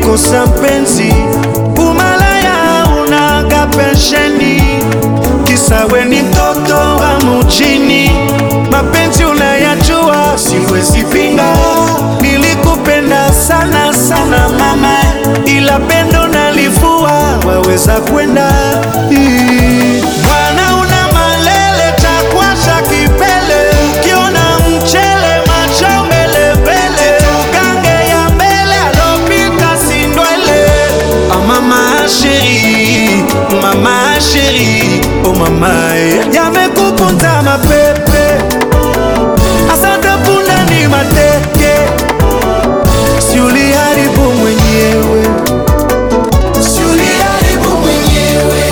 ukikosa mpenzi umalaya unaga pensheni, kisa we ni mtoto wa mujini. Mapenzi unayajua, siwezi pinga. Nilikupenda sana sana mama, ila pendo nalivua, waweza kwenda Ii. Bwana una malele takwasha kipele, ukiona mchele macho mbele mbele, tugange ya mbele alopita sindwele. Ah mama sheri, mama sheri, oh mama eh. yamekupunza mapepe, asante punda ni mateke, si uliharibu mwenyewe, si uliharibu mwenyewe.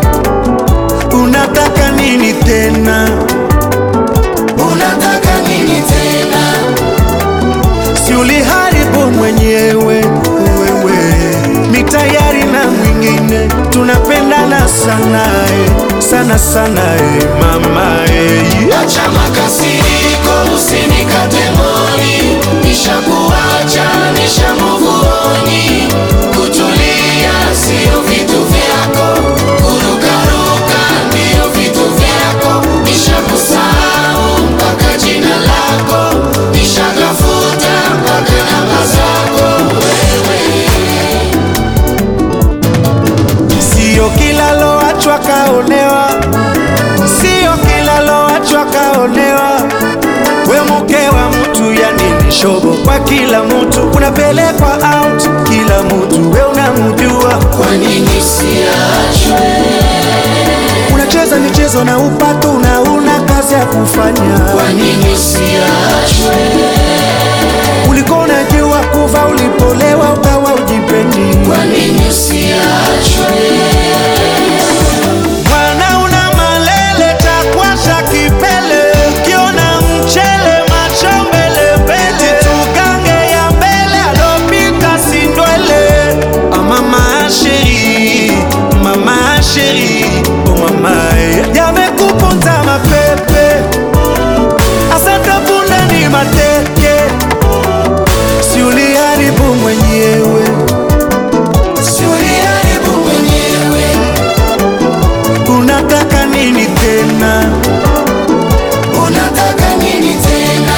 Unataka nini tena? Unataka nini tena? Si uliharibu mwenyewe wewe, mi tayari na mwingine, tunapendana sana eh, sana sana eh, mama eh. Acha makasiriko, usinikate moni, nishakuacha nishamuvuoni. Kutulia sio vitu vyako, kurukaruka ndio vitu vyako. Nishakusahau mpaka jina lako, nishagafuta mpaka namba zako wewe. Sio kila loachwa kaonewa, sio kila loachwa kaonewa. We mke wa mtu, yani ni shobo kwa kila mtu, unapelekwa out kila mtu, we unamjua Kwa nini siachwe? unacheza michezo na upato na una kazi ya kufanya. Kwa nini siachwe? Ulikuwa unajua kuva, ulipolewa ukawa ujipendi. Kwa nini siachwe? Bwana una malele takwasha kipele, ukiona mchele macho mbele mbele, tugange ya mbele alopita sindwele. Ah, mama sheri, mama sheri, oh mama eh. yamekuponza mapepe, asante punda ni mateke, si uliharibu mwenyewe, Si uliharibu mwenyewe. unataka nini tena? Unataka nini tena?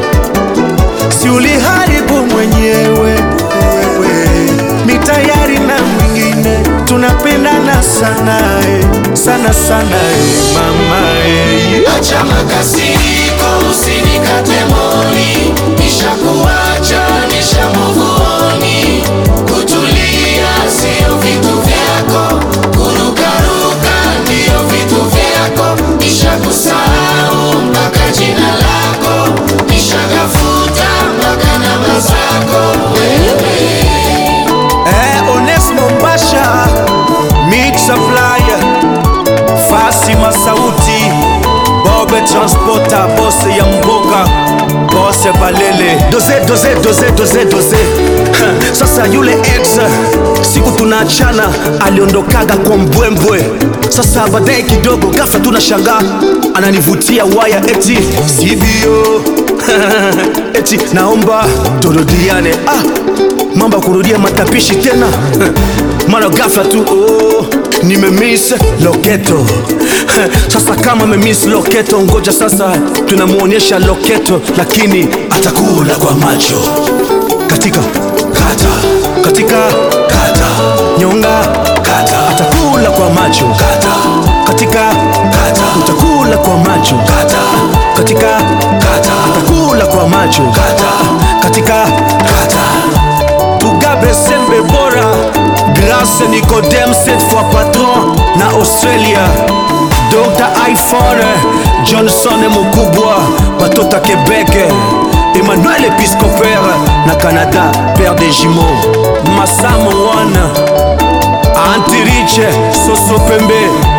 si uliharibu mwenyewe wewe, mi tayari na mwingine, tunapendana sana eh, sana sana eh, mama eh. Acha makasiriko, usinikate moni. Nishakuacha, nishamuvuoni. Kutulia sio vitu vyako, kurukaruka ndio vitu vyako. Nishakusahau mpaka jina lako, nishagafuta mpaka namba zako wewe. Eh, Onesmo Mbasha Mix Supplier Fasima Sauti Bobe Transporter Bose ya Mboga Bose Balele doze doze doze doze doze Ha, sasa yule ex siku tunaachana aliondokaga kwa mbwembwe sasa baadaye kidogo ghafla tunashangaa ananivutia waya eti sivyo eti naomba turudiane ah, mambo ya kurudia matapishi tena mara ghafla tu oh, nimemiss loketo sasa kama memiss loketo ngoja sasa tunamwonyesha loketo lakini atakula kwa macho katika kata katika kata nyonga kata atakula kwa macho kata katika kata utakula kwa macho kata katika kata atakula kwa macho kata katika kata Mugabe Sembe Bora Grâce Nicodème cette fois patron na Australia Dr. iPhone Johnson Mukubwa Batota Québec Emmanuel Episcopère na Canada Père des jumeaux Massamo One Antirich Soso Pembe